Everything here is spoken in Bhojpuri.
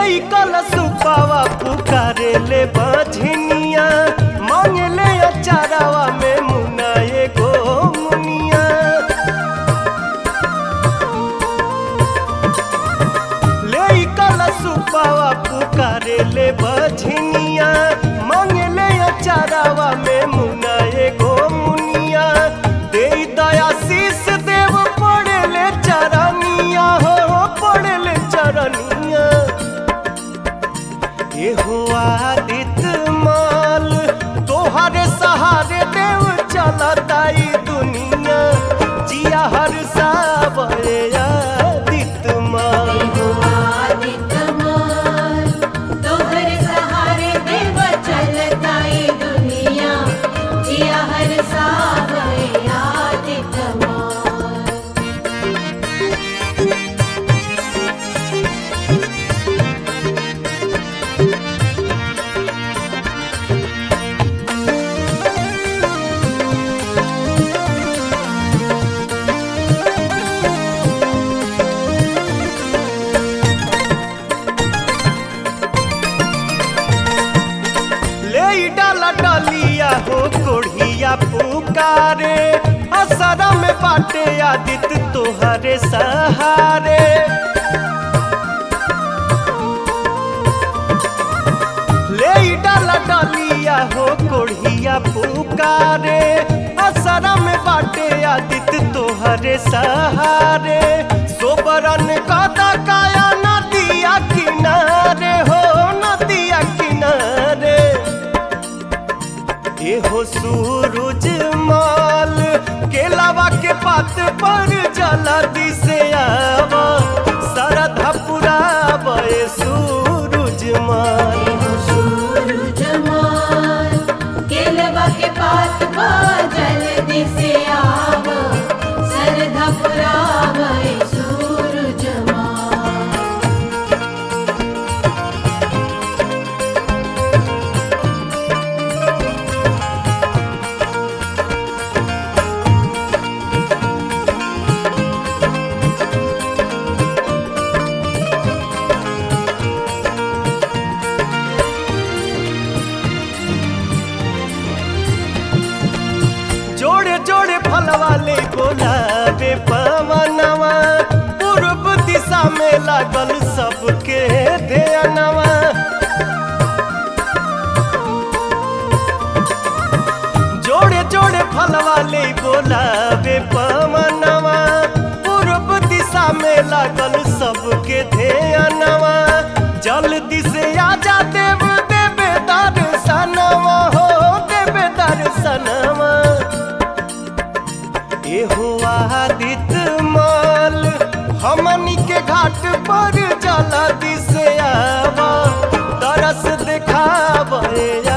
ले कल सुपावा पुकारे ले बझनिया मांगे ले अचारावा में मुना एगो मुनिया ले कल सुपावा पुकारे ले बझनिया मांगे ले अचारावा में मुना एगो मुनिया दे दया शीस देव पड़े ले चरनिया हो पड़े ले चरनिया एहो आदित माल तोहरे सहारे देव चलताई दुनिया जिया हर सावरे आदित माल आदितमाल तोहर सहारे देव चलताई दुनिया जिया हर सावरे आदितमाल ले डाला डालिया हो कोढ़िया पुकारे असरा में बाटे आदित तोहरे सहारे ले डाला डालिया हो कोढ़िया पुकारे असरा में बाटे आदित तोहरे सहारे सोबरन कदा काया नदिया किनारे हो नदिया किनारे एहो सूरज माल केलावा के पात पर जला दिसे आवा सरधा पुरावे सूरज माल सूरज माल केलवा के पात पा जल्दी से आव सरधा पुरावे सूरज माल जोड़े जोड़े फल वाले गुलाबे पवनवा पूर्व दिशा में लागल सबके ध्यानवा जोड़े जोड़े फल वाले गुलाबे पवनवा पूर्व दिशा में लागल सबके ध्यानवा जल्दी से आजा देव देवे दर्शनवा हो देवे दर्शनवा एहो आदित माल हमनी के घाट पर जला दिसे आवा तरस दिखावे